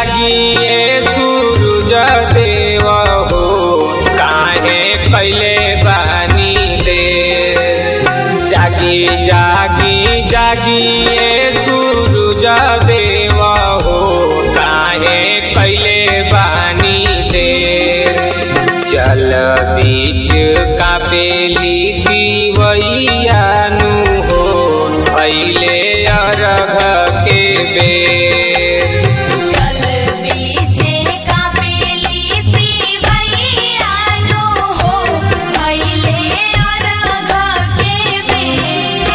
जागिए सूरज देव हो काहे कैले बानी दे जागी जागी जागिए सूरज देव हो काहे कैले बानी दे जल बीच कापेली दीवैयानु हो भैले अरघ के बेर जल बीचे कापेली दीवैयानु हो भैले अरघ के बेर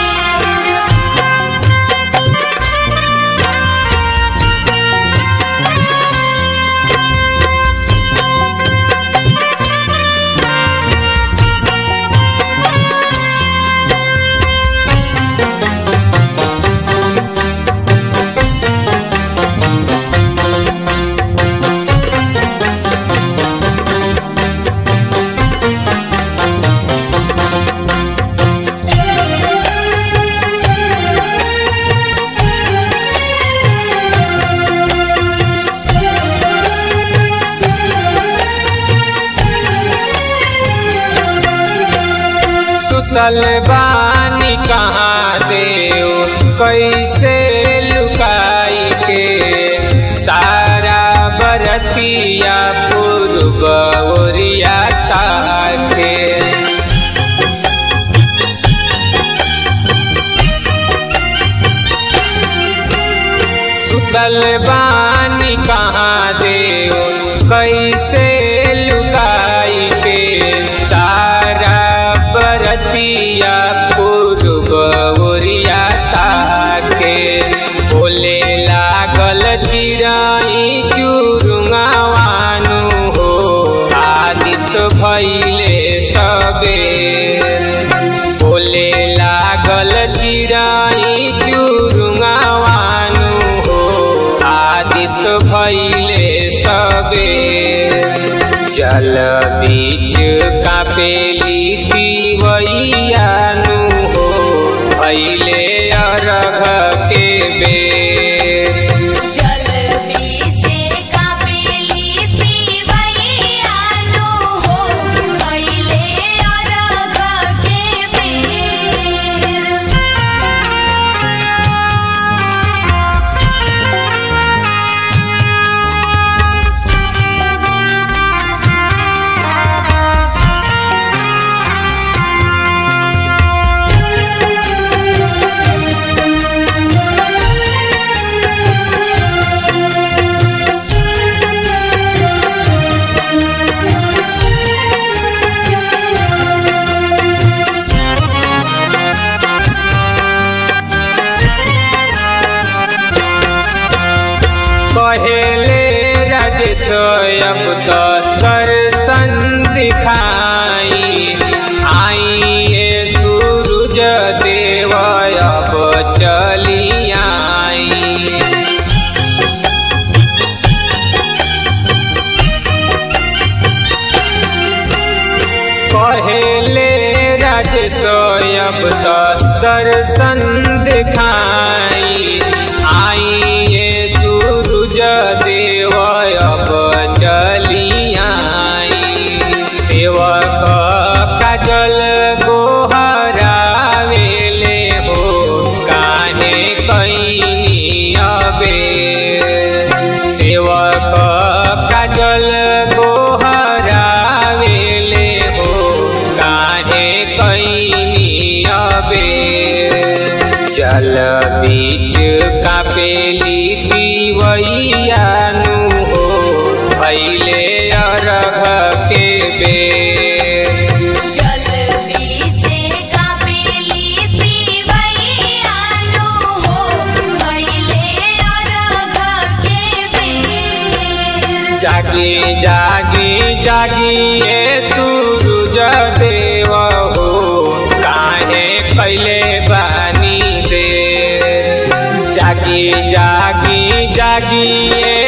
सुतल बानी कहाँ देव कैसे लुकाई के सारा बरतिया पूर्व ओरिया ताके सुतल बानी कहाँ देव कैसे लुकाई के तारा बरतिया पूर्व ओरिया ताके बोले लागल चिराई चुरुङावानु हो आदित भैले सबेर बोले लागल चिराई चुरुङावानु हो आदित भैले सबेर जल बीच कापेली दीवैयानु हो भैले अरघ के बेर जल बीचे कापेली दीवैयानु हो भैले अरघ के बेर पहले रजत अब तो दर्शन दिखाई आइए सूरज देव अब चली आई पहले रज सोयब तो दर्शन दिखाई आइए सूरज देव अब चली आई सेवक काजल गोहरावेले हो काहे कैनी अबे सेवक काजल गोहरावेले हो काहे कैनी अबे जल बीच कापेली दीवैयानु हो भैले अरघ के बेर जल बीचे कापेली दीवैयानु हो भैले अरघ के बेर जागी जागी जागी ए सूरज देव हो काहे कैले बानी दे जागी जागी जागी ए